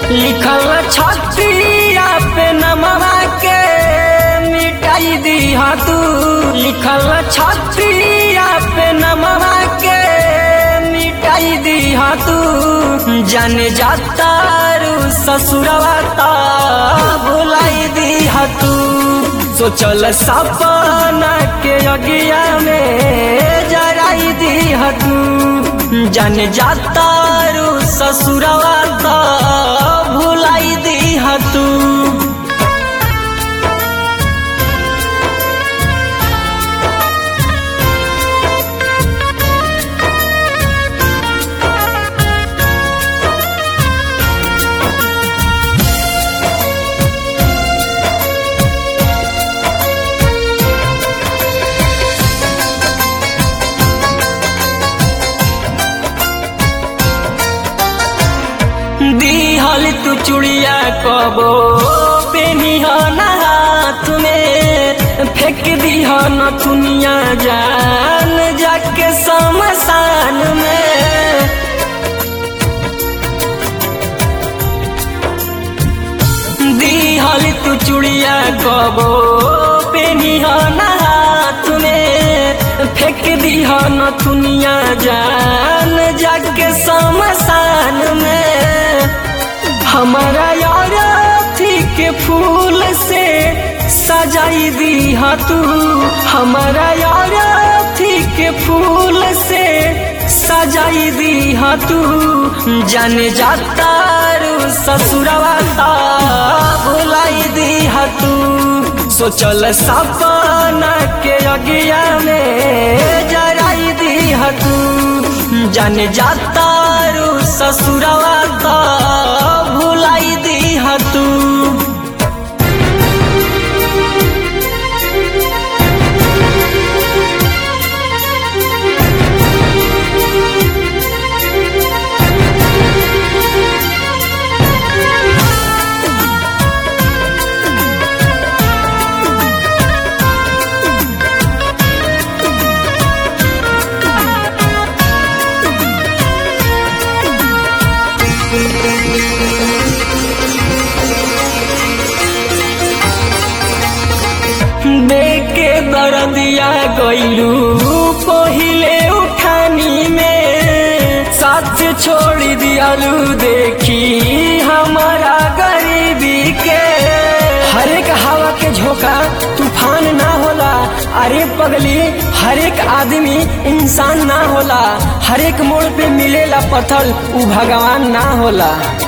लिखल छतिया पे नमवा के मिटाई दीहा तू लिखल छतिया पे नमवा के मिटाई दीहा तू जन जाता रू ससुरवा ता भुलाई दीहा तू सोचल सपना के अगिया में जराई दीहा तू जन जाता रू ससुरवा ता भुलाई दीहा तू दिहल तू चुड़िया कबो पेनिह ना हाथ में फेंक दिह न दुनिया जान जाके शमशान में दिहल तू चुड़िया कबो पेनिह ना हाथ में फेंक दिह न दुनिया जान जाके शमशान में हमारा यार थी के फूल से सजाई दीहा तू हमारा यार थी के फूल से सजाई दीहा तू जन जाता रू ससुरवा ता भुलाई दीहा तू सोचल सपना के अगिया में जराई दीहा तू जन जाता रू ससुरवा ता भुलाई दीहा तू देके दर्दिया गईलू पहिले उठानी में साथ छोड़ दियालू देखी हमारा गरीबी के हर एक हवा के झोंका तूफान ना होला अरे पगली हर एक आदमी इंसान ना होला हर एक मोड़ पे मिलेला पत्थर उ भगवान ना होला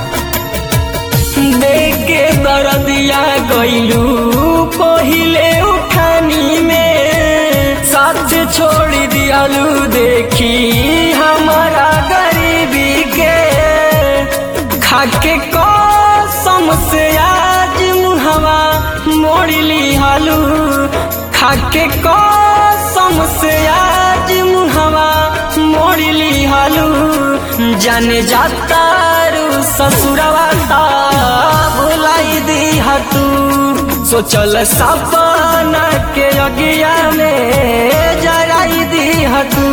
देके दर्दिया गईलू पहिले उठानी में साथ छोड़ दियालू देखी हमारा गरीबी के खाके कसम से आज मुहवा मोड़ ली हालू खाके कसम से आज मुहवा मोड़ ली हालू जाने जाता रू ससुरवा ता भुलाई दीहा तू सोचल सपना के अगिया में जराई दीहा तू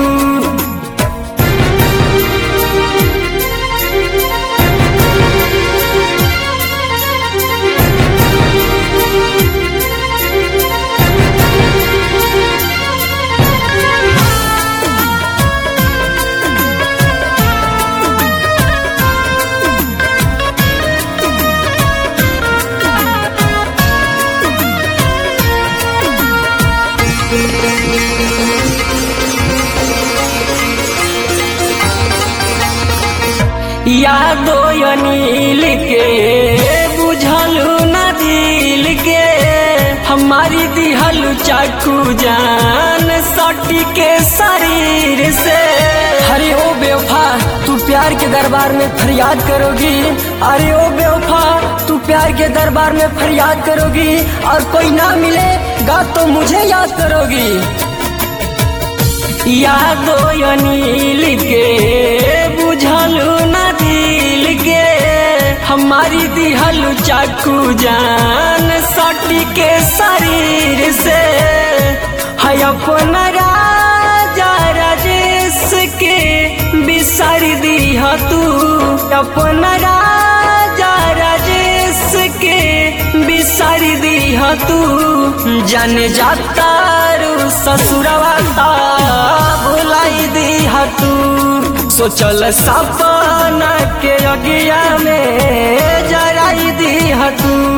यादो अनिल के बुझलू न दिल के हमारी दिहलू चाकू जान सटी के शरीर से अरे ओ बेवफा तू प्यार के दरबार में फरियाद करोगी अरे ओ बेवफा तू प्यार के दरबार में फरियाद करोगी और कोई ना मिलेगा तो मुझे याद करोगी यादो अनिल के बुझलू न दिल के हमारी दिहलू चाकू जान सटी के शरीर से है अपना राजा राजेश के बिसर दिह तू अपना राजा दी तू जाने जाता रू ससुरवा ता भुलाई दी तू सोचल सपना के अगिया में जराई दी तू